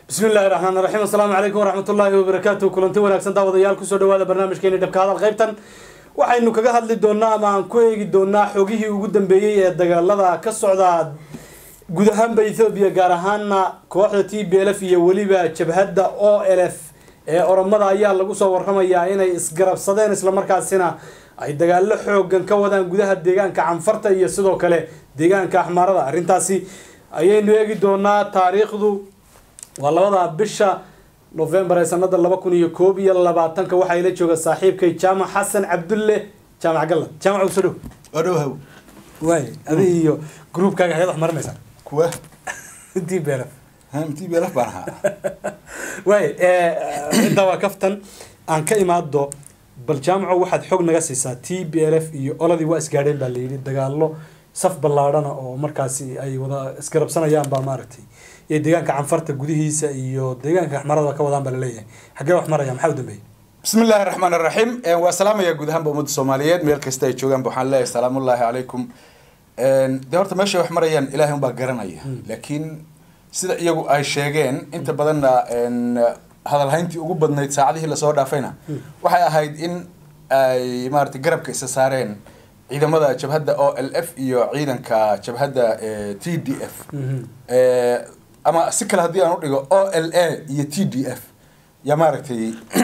bismi illaahi raxmaan raxiim assalaamu calaykum waraxmat ullaahi wabarakaatu kulanti wanaagsan daawadayaal kusoo dhawaada barnaamijkeeni dhabka hadal qaybtan waxaynu kaga hadli doonaa ama aan ku eegi doonaa xogihii ugu dambeeyey ee dagaalada ka socda guud ahaanba ethoobiya gaar ahaana kooxda t b l f iyo weliba jabhadda o l f ee oromada ayaa lagu soo waramayaa inay isgarabsadeen islamarkaasina ay dagaalo xoogan ka wadaan gudaha deegaanka canfarta iyo sidoo kale deegaanka axmaarada arrintaasi ayaynu eegi doonaa taariikhdu waa labada bisha novembar ee sanada laba kun iyo koob iyo labaatanka waxaa ila jooga saaxiibkay jaamac xasan cabdulle jaamac galla jaamac usoo dhow odhowhaw waay adi iyo groupkaaga ayaad wax marinaysaa kuwa t b l f mtii beelaf baan ahaa waay intaa waa kaftan aan ka imaado bal jaamaco waxaad xog naga siisaa t b l f iyo oladii waa isgaadheen baa layidhi dagaalo saf ballaadhana oo markaasi ay wada isgarabsanayaan baa maaragtay iyo deegaanka canfarta gudihiisa iyo deegaanka axmarada ka wadaan baa laleeyahay xaggee wax maraya maxaa u dambeeyey bismi illaahi raxmaan raxiim waa salaamaya guud ahaanba ummadda soomaaliyeed meel kasta ay joogaanba waxaan leeyahay salaamullaahi calaykum dee horta meeshay wax marayaan ilaahay unbaa garanaya laakiin sida iyagu ay sheegeen inta badanna hadalhayntii ugu badnayd saacadihii lasoo dhaafayna waxay ahayd in ay maarata garabka isa saareen ciidamada jabhadda o l f iyo ciidanka jabhadda t d f ama si kale haddii aan udhigo o l a iyo t d f yaa maaragtay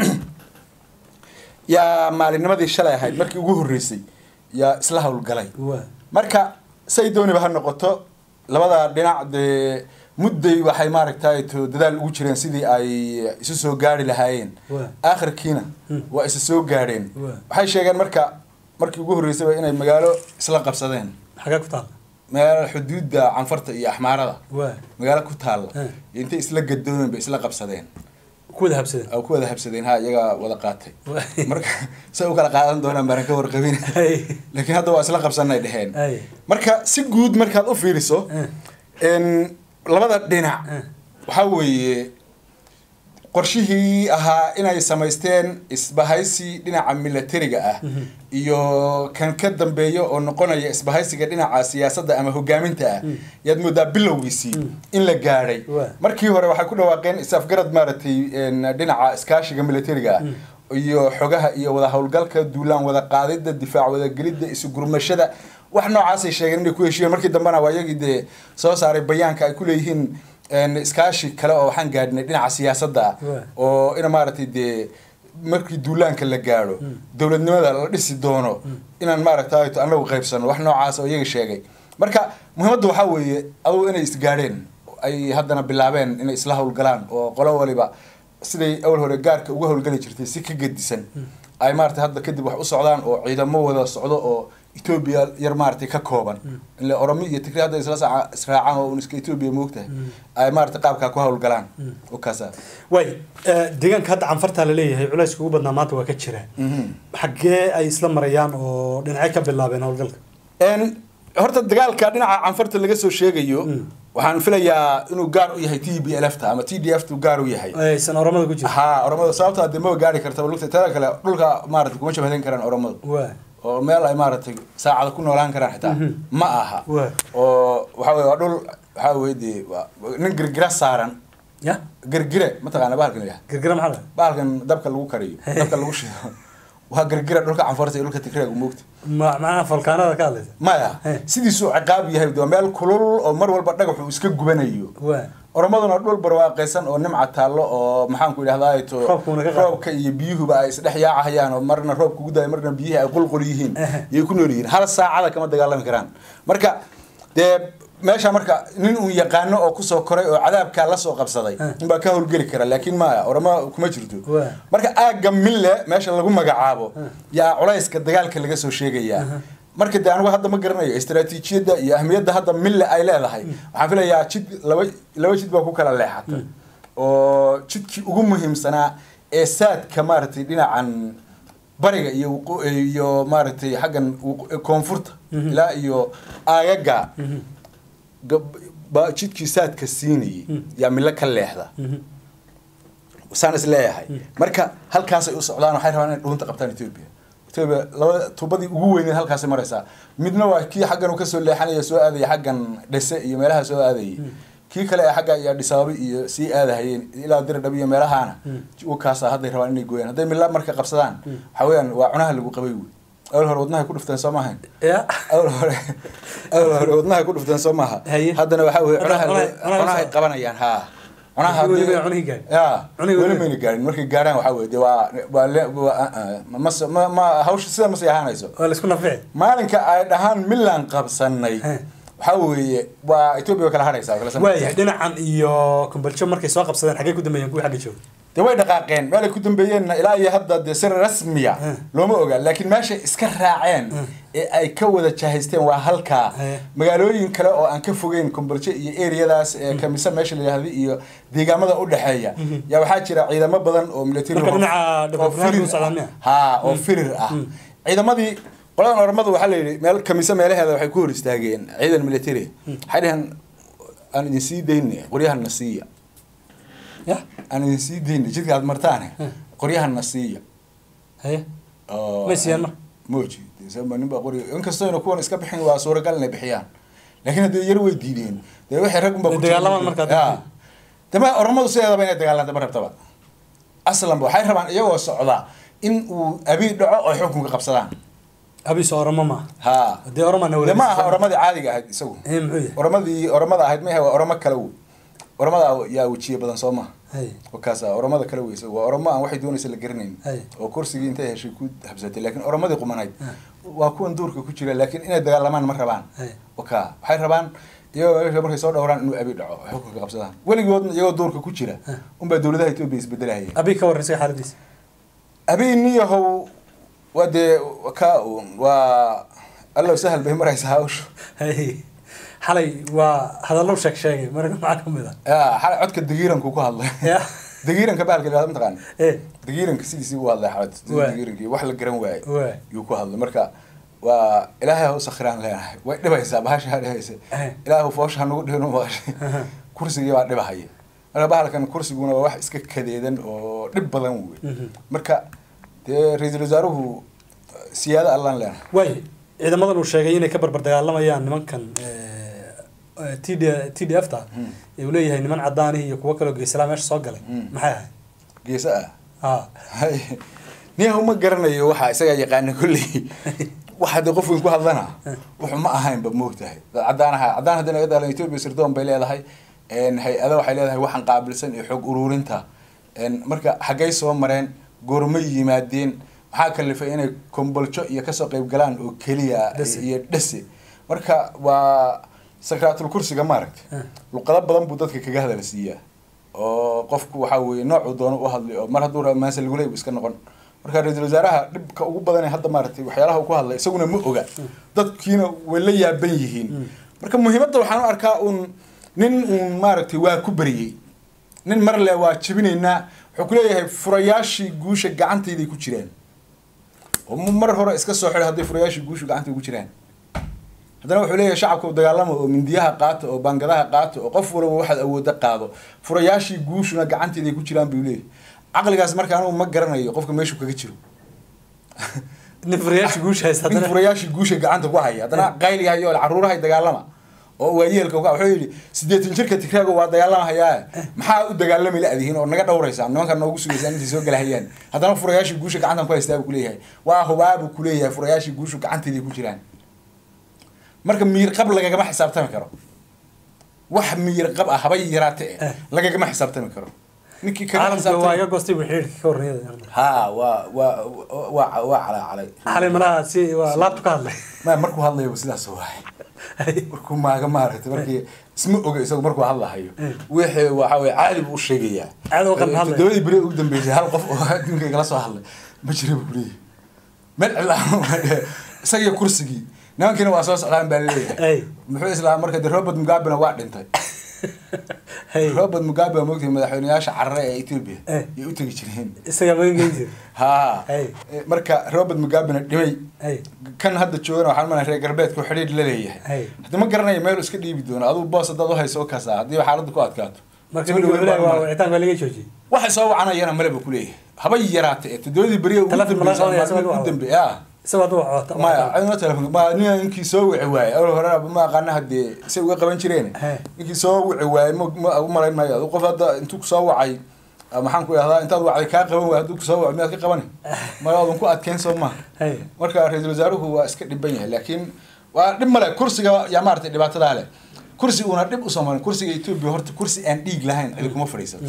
yaa maalinimadii shalay ahayd markii ugu horreysay yaa isla howlgalay marka say dooniba ha noqoto labada dhinac dee mudday waxay maaragtay to dadaal ugu jireen sidii ay isu soo gaari lahaayeen aakhirkiina waa isa soo gaadheen waxay sheegeen marka markii ugu horreysayba inay magaalo isla qabsadeen xagee ku taala magaalo xuduudda canfarta iyo axmaarada waa magaalo ku taalla iyo intay isla gadoomeen bay isla qabsadeen ku wada habsadeen oo ku wada habsadeen ha iyagaa wada qaatay marka say u kala qaadan doonaan baanan ka warqabin laakiin hadda waa isla qabsanay dheheen Ay. marka si guud markaad u fiiriso n labada dhinac waxaa weeye qorshihii ahaa inay samaysteen isbahaysi dhinaca milatariga ah iyo kan ka dambeeya oo noqonaya isbahaysiga dhinaca siyaasadda ama hogaaminta ah yaad moodaa bilowgiisii in la gaadhay Waa. markii hore waxay ku dhawaaqeen is-afgarad maaragtay n dhinaca iskaashiga milatariga ah iyo xogaha iyo wada howlgalka duulaan wada qaadida difaac wadagelidda isu gurmashada wax noocaasay sheegeen inay ku heshiiyeen markii dambena waa iyagii dee soo saaray bayaanka ay ku leeyihiin n iskaashi kale oo waxaan gaadhnay dhinaca siyaasadda ah Waa. oo ina maaragtay dee markii duulaanka la gaadho dowladnimada la dhisi doono inaan maaragtay anagu qaybsano wax noocaas oo iyaga sheegay marka muhiimadda waxaa weeye adugu inay isgaadheen ay haddana bilaabeen inay isla howlgalaan oo qolo waliba siday awal hore gaarka uga howlgali jirtay si ka gedisan ay maaragtay hadda kadib wax u socdaan oo ciidamo wada socdo oo etoobiya yar maaragtay ka kooban ile oromi iyo tigri hadda isla saaca israacaan oo un iska etoobiya moogtahay ay maaragtay qaabkaa ku howlgalaan oo kaasa waay deegaanka hadda canfarta laleeyahay culayska ugu badnaa maanta waa ka jira xaggee ay isla marayaan oo dhinacyo ka bilaabeen howlgalka n horta dagaalka dhinaca canfarta laga soo sheegayo waxaan filayaa inuu gaar u yahay t b l f ta ama t d f tu gaar u yahay aysan oramada ku jirin ha oromada sababta dee maba gaari karta lugta tada kale dhulka maarata kuma shabhadan karaan oromadu waa oo meel ay maaragtay saacada ku noolaan karaan xitaa ma aha Waa. oo waxa weye waa dhul waxaa weye dee waa nin girgira saaran ya girgire mataqaana bahalkan la yidhaha girgira maxaa lahaa bahalkan dabka lagu kariyo dabka lagu shido waa girgira dhulka canfarta iyo dhulka tigreega moogta ma macnaha falkaanada ka hadlaysa maya He. sidiisuu ciqaab yahay waa meel kulul oo mar walba dhagaxu iska gubanayo waa oromaduna dhul barwaaqaysan oo nimca taallo oo maxaanku idhahdaa to Roobkuuna ka qaado. roobka iyo biyuhuba ay isdhex yaacahayaan oo marna roobka ugu daaya marna biyihii ay qulqul yihiin Ehe. yay ku nool yihiin hal saacada kama dagaalami karaan marka dee meesha marka nin uun yaqaano oo kusoo koray oo cadaabkaa lasoo qabsaday Eh. inbaa ka howlgeli kara laakiin maya oroma kuma jirto Waa. marka aagga mille meesha lagu magacaabo yaa culayska dagaalka laga soo sheegayaa marka de anigu hadda ma garanayo istaraatiijiyadda iyo ahmiyadda hadda mille ay leedahay waxaan filayaa jid laba laba jid baa ku kala leexata oo jidkii ugu muhiimsanaa ee saadka maaragtay dhinacan bariga iyo wuqu- iyo maaragtay xaggan wuqu- koonfurta ilaa iyo aagaga gab- baa jidkii saadka siinayay yaa mille ka leexda saan is leeyahay marka halkaasay u socdaan waxay rabaan inay dhuunta qabtaan etoobiya etoobiya laba tubadii ugu weyneed halkaasay maraysaa midna waa kii xaggan uu kasoo leexanaya soo aadaya xaggan dhese iyo meelaha soo aadayay kii kale ee xagga iyo adhisaabo iyo sii aadahayeen ilaa diradhab iyo meelahaana wakaasa hadday rabaan inay gooyaan hadday mila marka qabsadaan waxa weeyaan waa cunaha lagu qabay wey awal hore wadnahay ku dhufteen soo maahayn ya awal hore awal hore wadnahay ku dhufteen soo maaha Haye. haddana waxa weye Hadda cunaha cunaha- cunaha cunahay soo- qabanayaan haa cunaha Weli haddii- bay cunihii gaadhin. ya Cunihii weli weli- mayna gaarin markay gaarhaan waxa weye de waa waa le- waa- ah, ah, ma ma ma hawsha sida ma sii ahaanayso waa la isku nafici maalinka ay dhahaan milan qabsanay He. waxa weeye waa etoobiya way kala hadhaysaa way kala samaysaa. waayahay dhinacan iyo kumbaljo markay soo qabsadeen xaggee ku dambeeyeen kuwii xagga jooga dee way dhaqaaqeen meelay ku dambeeyeenna ilaa iyo hadda dee si rasmiya Hmm. looma oga laakiin meeshay iska raaceen ee ay ka wada jahaysteen waa halkaa Hmm. magaalooyin kale oo aan ka fogeyn kombolje iyo eriyadaas ee kamisa meesha la yihahda iyo deegaamada u dhexeeya yaa waxaa jira ciidamo badan oo military Marka oo- dhinaca oo Dhabarqaad firir u socdaan miya? ah. haa oo firir ah ciidamadii qoladan oramada waxaa la yidhi meel kamisa meelaheeda waxay ku hor istaageen ciidan military waxay dhaheen aan idin sii dayne qoryahana siiya ya aan idin sii dayne jidka aad martaane qoryahana siiya haye oo- Ma siiyaan marka? mooji dee sababa nin baa qoriga inkastoo ayna kuwan iska bixin waa suuragal inay bixiyaan laakiin haddii yar way diideen dee waxay rag unbaa Way ku jira- dagaalamaan markaa dadka. Ya. dama oramadu sideedaba inay dagaalanta ma rabtaba aslanba waxay rabaan iyagoo socda in uu abiy dhaco oo xukunka qabsadaan abiso oramo ma ha dee oromana de ma aha oramadii caadiga ahayd isagu ee muxuu yahay oramadii oramada ahayd maaha waa oramo kale wey oramada yaa wejiye badan soo maha haye wakaasa oramada kale weysa waa oramo aan waxay doonaysa la garanayn Hay. oo kursigii intay heshay ku habsatay laakiin oramadii qumanayd waa kuwan duurka ku jira laakiin inay dagaalamaan ma rabaan Hay. waka waxay rabaan iyagoo meesha markay soo dhowraan inuu abi dhaco ay xukunka qabsadaan weligoodna iyagoo duurka ku jira unbaa dowladaha etoobiya isbedelahaya abi ka warran isaga xaaladiisa abi niyahow waa dee ka un waa allow sahal bay maraysaa hawshu haye xalay waa hadallo sheeg sheegay marka maxaa ka mid ah ya xalay codka dagiiranku ku hadlay ya dagiiranka bahalka la mataqaan ee dagiiranka sidiisii u hadlay xalad Waay. dagiirankii wax la garan waayey Waay. yuu ku hadlay marka waa ilaahay ha u sakhiraan leenahay way dhibaysaa bahasha ha dhibaysa Eh. ilaahu foosha ha nagu dhihinu maqashay kursigii baa dhibahaya marka bahalkan kursiguna waa wax iska kadeedan oo dhib badan wey Mhm. marka dee ra-iisul wasaaruhu siyaado allaan leenahay waayo ciidamadan uu sheegay inay ka barbar dagaalamayaan nimankan t d t d f ta uu leeyahay niman cadaanihi iyo kuwo kaloo geesalaa meesha soo galay Mm. maxay ahayd geesa ah ha hay niyahu ma garanayo waxa isagaa yaqaana kolley waxa dee qof weyn ku hadlana wuxuu ma ahaynba moogtahay dad cadaan aha cadaan haddii naga daalan etoobiya sirdoon bay leedahay een hay-ado waxay leedahay waxaan qaabilsan iyo xog ururinta een marka xaggay soo mareen goormay yimaadeen maxaa kalifay inay komboljo iyo kasoo qayb galaan oo keliya Dhese. iyo dhese marka waa sakraatul kursiga maaragtay Ah. luqado badan buu dadka kaga hadal siiyaa oo qofku waxaa weeye noocuu doono u hadlay oo mar hadduu rabo maanse laguley bu iska noqon marka ra-iisul wasaaraha dhibka ugu badan ee hadda maaragtay waxyaalaha uu ku hadlay isaguna ma oga dadkiina way la yaaban yihiin marka muhiimadda waxaan u arkaa uun nin uun maaragtay waa ku beriyey nin mar le waa jebinaynaa wuxuu ku leeyahay furayaashii guusha gacantayday ku jiraan oo mu- mar hore iska soo xidhay hadday furayaashii guushu gacantay ku jiraan haddana wuxuu leeyahay shacabka u dagaalamo oo mindiyaha qaato oo baangadaha qaato oo qof walba waxaad awooda qaado furayaashii guushuna gacanteeday ku jiraan buu leeyahay caqligaas marka anigu ma garanayo qofka meeshuu kaga jiro nin furayaasha guusha haysta nin haddana furayaashii guusha gacanta ku haya haddana qayligahayo caruurahay dagaalama oo waayeelka uga- wuxuu yidhi siddeetan jirka tigraaga waa dagaalamahayaa maxaa u dagaalami la-dihiin oo naga dhowraysaan nimankan noogu sugaysaan intay soo galahayaan haddana furayaashii guusha gacantan ku haystaa buu kuleeyahay waa hubaa buu kuleeyahay furayaashii guushu gacanteeday ku jiraan marka miir qab lagagama xisaabtami karo wax miir qab ah haba yaraate Eh. eh lagagama xisaabtami karo ninkii kaga caalamka xisaabtami- waa iga goostay buu xidhiidhka ka warranyada ha waa waa waa waa calaacalay xalay malaha si waa laabtu ka hadlay ma markuu hadlayo sidaas waay markuu maaga maaragtay markii isma oga isagu markuu hadlahayo wixii waxa weye caadi buu u sheegayaa Caadi u qalin hadlaya. todobadii beri ugu dambeysay hal qof oo adduunka igala soo hadlay ma jira buu kuleeyahay meel cilaa isagiyo kursigii nimankiina waa soo socdaan baa Ay. leeyahay muxuu islaa marka de robert mugabena waa dhintay hey robert mugabe waa mogtahay madaxweyneyaasha carare ee ethiopia Eh. yay u tegi jireen isaga magan geyn jir ha Ay. marka robert mugabena dhimay hey kan hadda joogana waxaan malay reer galbeedku xidhiidh la leeyahay Hay. hadda ma garanayo meel iska dhiibi doono aduu boos hadaad uhayso oo kaasa haddii xaaladda ku adkaato marka Soo ninka dhaweyn walahi baan waa malay. wicitaan baa laga joojiyey waxay soo wacanayana male buu kuleeyahay haba yaraate ee toddobadii beriya ugu Telefoon ma laga qabanaya, dambeysay isaga ugu waa. dambe ya isagoo hadda wacota maya cidna telefoon ma nin ninkii soo wici waayey awal hore ma aqaana haddee say uga qaban jireen He. ninkii soo wici waayey ma ma u malayn maayo adu qof hadda intuu kusoo wacay ah, maxaan ku idhahdaa intaad wacday kaa qaban waay hadduu kusoo waco miyaad ka qabani maya adan ku adkeyn soo maha Hey. marka ra-iisul wasaaruhu waa iska dhiban yahay laakiin waa dhib male kursiga yaa maaragtay dhibaatadaa leh kursi uuna dhib usoo marin kursiga etoobiya horta kursi aan dhiig lahayn cidi kuma fadhiisato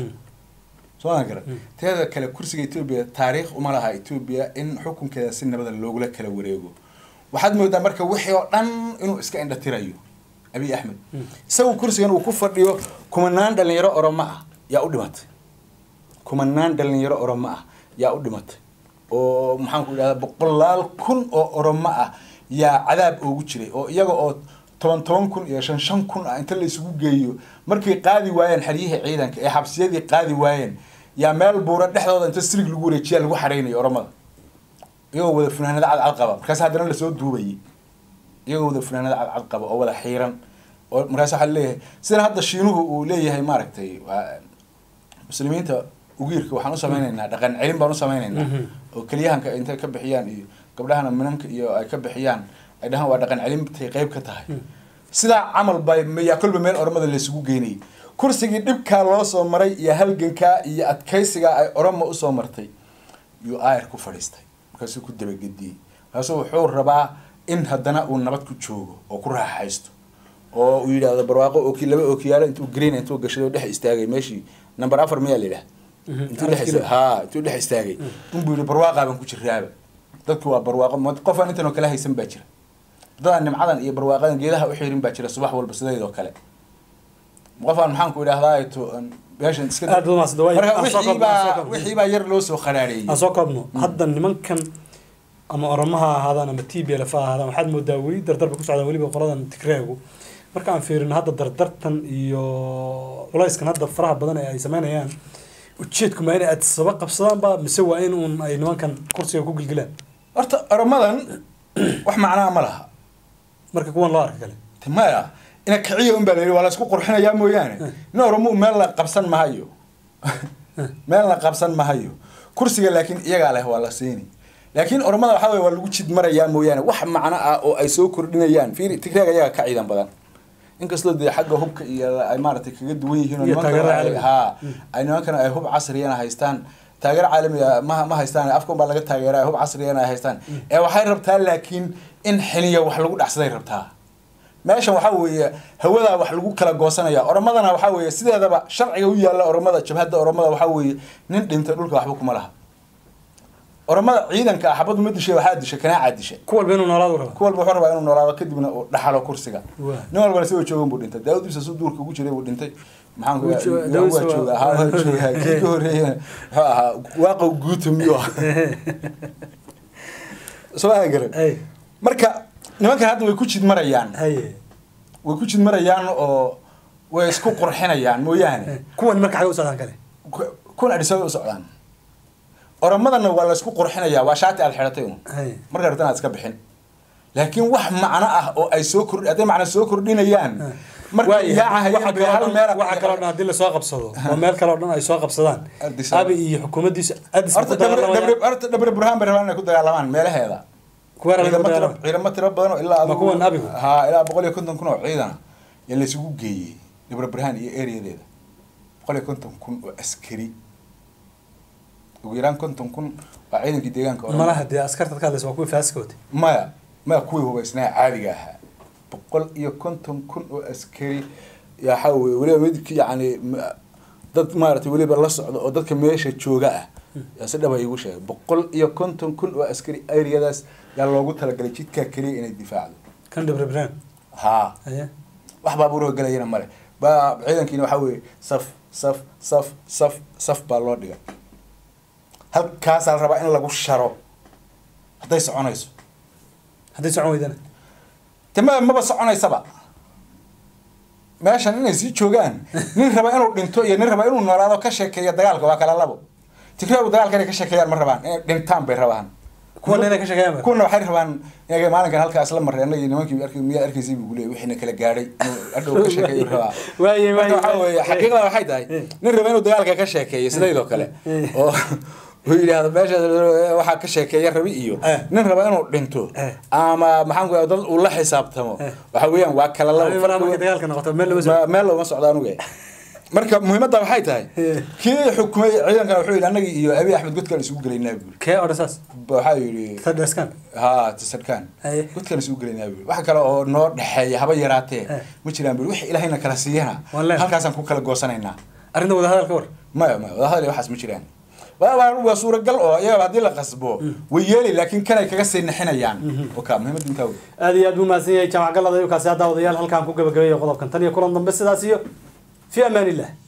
soo gara teeda kale kursiga etoobiya taariikh uma laha etoobiya in xukunkeeda si nabada loogula kala wareego waxaad moodaa marka wixii oo dhan inuu iska indhatirayo abiy axmed isagu kursigan uu ku fadhiyo kumanaan dhalinyaro oromo ah yaa u dhimatay kumanaan dhalinyaro oromo ah yaa u dhimatay oo maxaan ku idhahdaa boqolaal kun oo oromo ah yaa cadaab oogu jiray oo iyaga oo toban toban kun iyo shan shan kun ah inta la isugu geeyo markay qaadi waayeen xeryihii ciidanka ee xabsiyadii qaadi waayeen yaa meel buura dhexdooda inta silig lagu wareejiyaa lagu xareynayo oromada iyagoo wada funaanada cadcad qaba markaas haddana lasoo duubayay iyagoo wada funaanada cadcad qaba oo wada xiiran oo markaas waxaa leeyahay sida hadda shiinuhu uu leeyahay maaragtay waa- muslimiinta ugiirka waxaan u samaynaynaa dhaqan celin baan u samaynaynaa oo keliyahanka intay ka bixiyaan iyo gabdhahana minanka iyo ay ka bixiyaan ay dhahaan waa dhaqan celintay qayb ka tahay sidaa camal bay yaa kolba meel oromada laysugu geynayay kursigii dhibkaa loo soo maray iyo halgankaa iyo adkaysigaa ay oromo usoo martay yuu aayar ku fadhiistay markaasuu ku dabagediyey markaasuu wuxuu rabaa in haddana uu nabad ku joogo oo ku raaxaysto oo uu yidhaahdo barwaaqo ooki laba ookiyaalo intuu green intuu gashay oo dhex istaagay meeshii number afar miyaa la yidhaha intuu dhex ista- haa intuu dhex istaagay unbuu yidhi barwaaqaa baan ku jiraaba dadku waa barwaaqo ma- qofaan intan oo kale haysan baa jira dadaan nimcadan iyo barwaaqadan geedaha u xirin baa jira subax walba sidaydoo kale qofaan maxaan ku idhahdaa to meeshan iska Aad baad mahadsan tahay. marka Aan soo wixii koobno, aan soo baa koobno. wixii baa yar loo soo qaraareeyey aan soo koobno hadda nimankan ama oromaha ha ahaadaan ama t b l f ha ahaadaan waxaad moodaa weli dardarba ku socdaan weliba qoladan tigreegu marka aan fiirino hadda dardartan iyo culayskan hadda faraha badan ee ay sameynayaan ujeedku ma inay adsaba qabsadaanba mise waa in uun ay nimankan kursiga ku gilgilaan horta oromadan wax macnaa ma laha marka kuwan loo arka kale Te maya ina kiciya un baa la yidhi waa la isku qurxinayaa mooyaane nin oromo meel la qabsan mahayo meel la qabsan mahayo kursiga laakiin iyagaa leh waa la siini laakiin oromada waxaa weye waa lagu jid marayaa mooyaane wax macno ah oo ay soo kordhinayaan fiiri tigreega iyaga ka ciidan badan inkastoo dee xagga hubka iyo ay maaragtay kaga duwan yihiin oo Iyo nimankana taageerada ay- caalamiga. haa ay nimankana ay hub casriyana haystaan taageero caalamiga ma ma haystaan afkan baa laga taageeraa hub casriyana ay haystaan ee waxay rabtaa laakiin in xiliya wax lagu dhacsaday rabtaa meeshan waxaa weeye hawadaa wax lagu kala goosanaya oromadana waxaa weeye sideedaba sharciga u yaalla oromada jabhadda oromada waxaa weeye nin dhintay dhulka waxba kuma laha oromada ciidanka ah xabadu ma dishay waxaa dishay kanaacaa dishay ku walba inuu noolaadu raba ku walba wuxuu rabaa inuu noolaado kadibna uu dhaxalo kursiga Waa. nin walbana si joogan buu dhintay daawud ibsa su duurka ugu jiray buu dhintay maxaan ku Wuu jooga- Daawud waa Ibsa waa- jooga haa waa jooga kii ka horeeyana wuxuu ahaa waaqow guuta miyuu ah soo aa garan hay marka nimankan hadda way ku jid marayaan haye way ku jid marayaan oo way isku qurxinayaan mooyaane kuwan marka xagee u socdaan kale ku- kun adhisada u socdaan oromadana waa la isku qurxinayaa waa shaati aad xidhatay un haye marka rabtan aad iska bixin laakiin wax macno ah oo ay soo kordhi hadday macno soo kordhinayaan marka yaacahayaan bay hal meel waxa kaloo dhan haddii lasoo qabsado oo meel kaloo dhan ay soo qabsadaan Addis Ababa. abi iyo xukuumaddiisa addis horta ku dagaalamayaan dhabre horta dhabre burhaan bay rabaan inay ku dagaalamaan meelaheeda kuweera laga ciidamo tiro dagaalama ciidamo tiro badan oo ilaa Ma kuwan abigu? haa ilaa boqol iyo konton kun oo ciidan yaa la isugu geeyey dhabre burhaan iyo ereyadeeda boqol iyo konton kun oo askari ugu yaraan konton kun waa ciidankii deegaanka Oromo. malaha dee askarta ka hadlaysa waa kuwii faaskooti maya maya kuwii hubaysnaa caadiga ahaa boqol iyo konton kun oo askari waxaa weye weliba midki yacni ma- dad maaragtay weliba la socda oo dadka meesha jooga ah yaa si dhaba iigu sheegay boqol iyo konton kun oo askari areadaas yaa loogu talagalay jidkaa keliya inay difaacdo kan dhibribraan haa haye wax baabuuroo gelayana male ba ciidankiina waxaa weeye saf saf saf saf saf baa loo dhigay halkaasaa la rabaa in lagu sharo hadday soconayso hadday socon weydana te ma maba soconaysaba meeshan inay sii joogaan nin raba inuu dhinto iyo nin raba inuu noolaado ka sheekeeya dagaalka waa kala labo tigraagu dagaalka inay ka sheekeeyaan ma rabaan inay dhintaan bay rabaan kuwana inay ka sheekeeyaan ba kuwana waxay rabaan inay maalinkan halkaas la maray anagii nimankii arkay miyaa arkaysay buu leeyahay wixiina kala gaadhay inuu adhow ka sheekeeyo rabaa waaye marka waaye waxaa weeye xaqiiqda waxay tahay nin raba inuu dagaalka ka sheekeeyo sidaydoo kale oo uu yidhaahdo meesha waxaa ka sheekeeya rabi iyo Eh. nin raba inuu dhinto Eh. ama maxaan ku dad uu la xisaabtamo Eh. waxa weeyaan waa kala labo Adiga farqi markay weyn. dagaalka noqoto meel lama soo Ma- meel looma socdo anuga marka muhiimadda waxay tahay Eh. kii xukumay ciidankan wuxuu yidhi annagii iyo abi axmed godkaan isugu gelaynaa buuri kee odhan saas waxaa yidhi tadhaskan ha tasarkaan Haye. godkaan isugu gelaynaa buuri wax kale oo noo dhexeeya haba yaraatee Eh. ma jiraan buuri wix ilaahayna kala siiyana Waan leenahay. halkaasaan ku kala goosanaynaa arrinta wadahadal ka war maya maya wadahadal iyo waxaas ma jiraan waa waa- waa suuragal oo iyaga haddii la qasbo way yeeli laakiin kanay kaga sii nixinayaan oka muhiimadda intaa wey aad iyo aad buu mahadsan yahay jaamac galada ayuu kaasi haddaa odayaal halkaan ku gabagabeeya qodobkan tan iyo kulan dambe sidaas iyo fi amaan illah